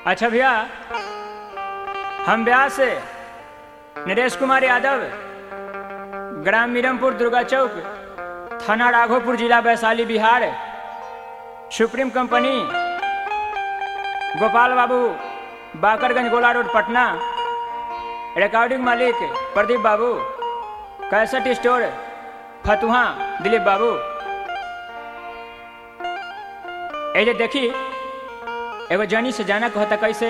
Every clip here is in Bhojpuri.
अच्छा भैया हम ब्याह से नरेश कुमार यादव ग्राम मीरमपुर दुर्गा चौक थाना राघोपुर जिला वैशाली बिहार सुप्रीम कंपनी गोपाल बाबू बाकरगंज गोला रोड पटना रिकॉर्डिंग मालिक प्रदीप बाबू कैसेट स्टोर फतुहा दिलीप बाबू ए जे देखी एगो जनी से जाना कहता कैसे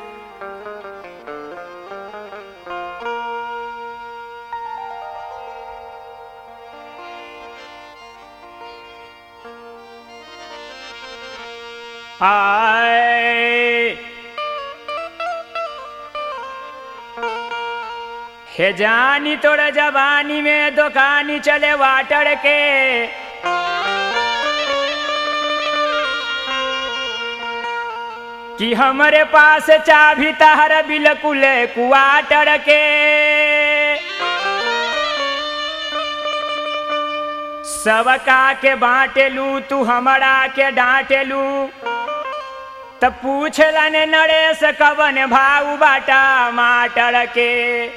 आए हे जानी तोरा जवानी में दुकानी चले वाटर के कि हमरे पास चाभी तहर बिल्कुल कुआटर के सबका के बाटेलू तू हमरा के डांटेलू त पूछला ने नरेश कवन भाऊ बाटा माटर के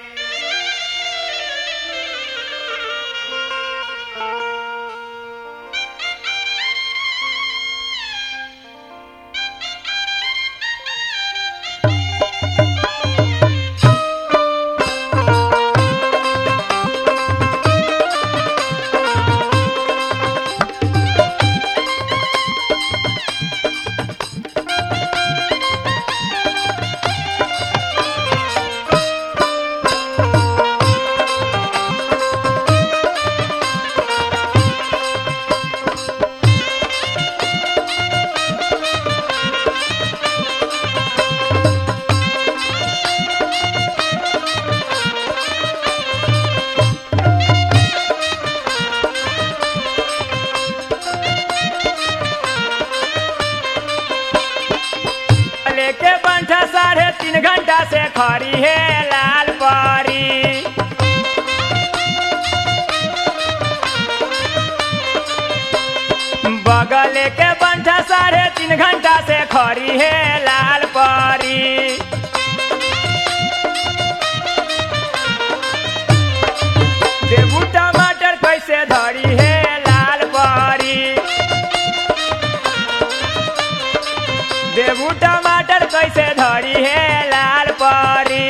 लेके बंठा साढ़े तीन घंटा से खड़ी है लाल परी बगल के बंठा साढ़े तीन घंटा से खड़ी है लाल परी देबू टमाटर कैसे धरी है लाल परी देबू टमाटर कैसे धरी है लाल परी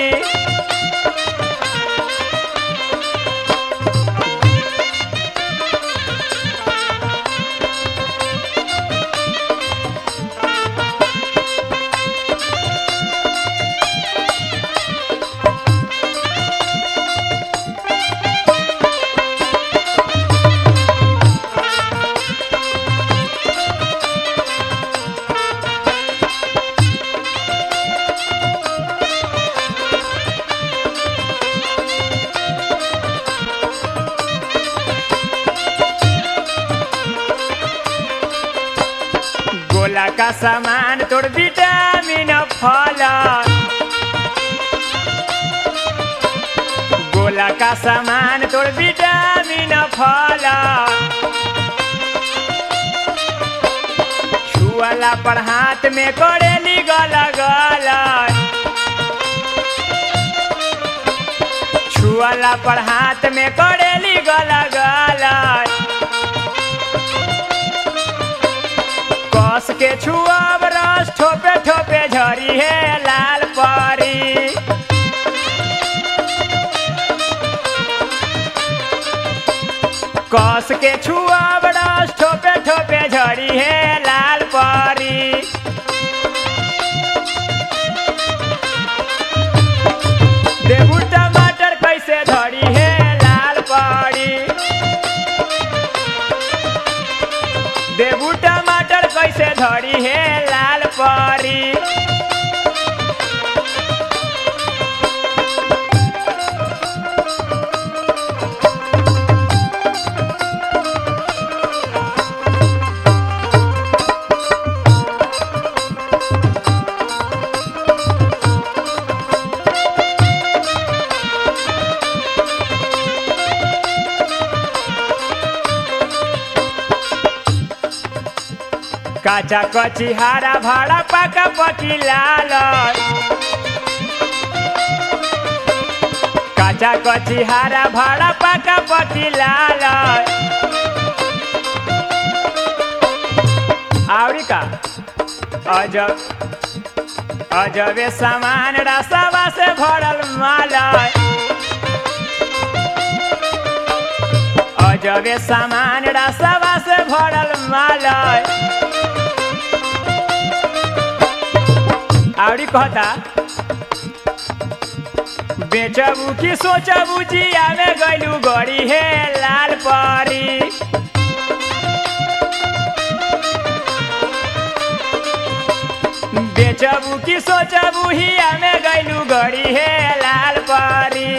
गोला का सामान तोड़ विटामिन फल गोला का सामान तोड़ विटामिन फल छुअला पर हाथ में करेली गला गला छुअला पर हाथ में करेली गला गला कस के छुआब रस ठोपे ठोपे झरी है लाल परी कस के छुआब रस ठोपे ठोपे झरी है लाल परी देबू टमाटर कैसे धरी है लाल परी देबू टमाटर कैसे धरी है लाल परी काचा कची हारा भाड़ा पाका पकी लाल काचा कची हारा भाड़ा पाका पकी लाल आवड़ी का अजब अजबे सामान रसवा से भरल माल अजबे सामान रसवा से भरल माल आवड़ी कहता बेचबू की सोचबू जिया में गैलू गड़ी हे लाल परी बेचबू की सोचबू हिया में गैलू गड़ी हे लाल परी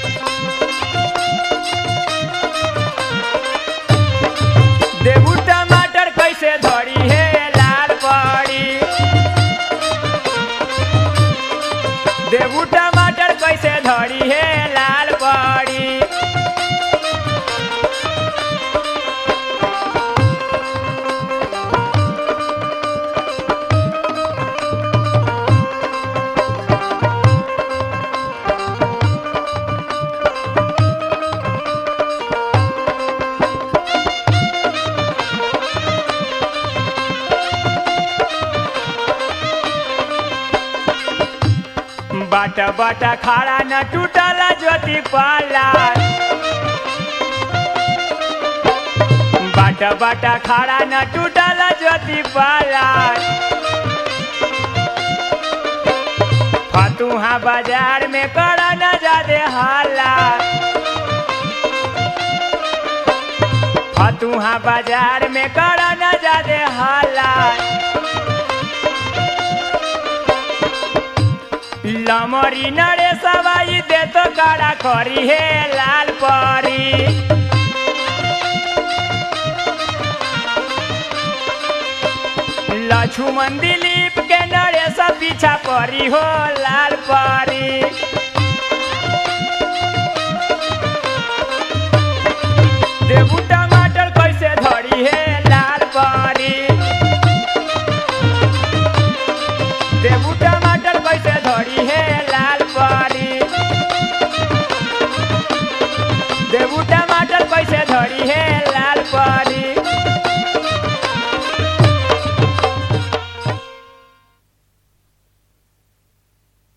देबू टमाटर कैसे धरी हे लाल परी देबू टमाटर कैसे धरी हे लाल परी बाट बाट खाड़ा न टूटला ज्योति पाला बाट बाट खाड़ा न टूटला ज्योति पाला फतुहा बाजार में कड़ा न जादे हाला फतुहा बाजार में कड़ा न जादे हाला लमरी नरे सवाई दे तो काड़ा करी हे लाल परी लक्ष्मण दिलीप के नरे सब पीछा परी हो लाल परी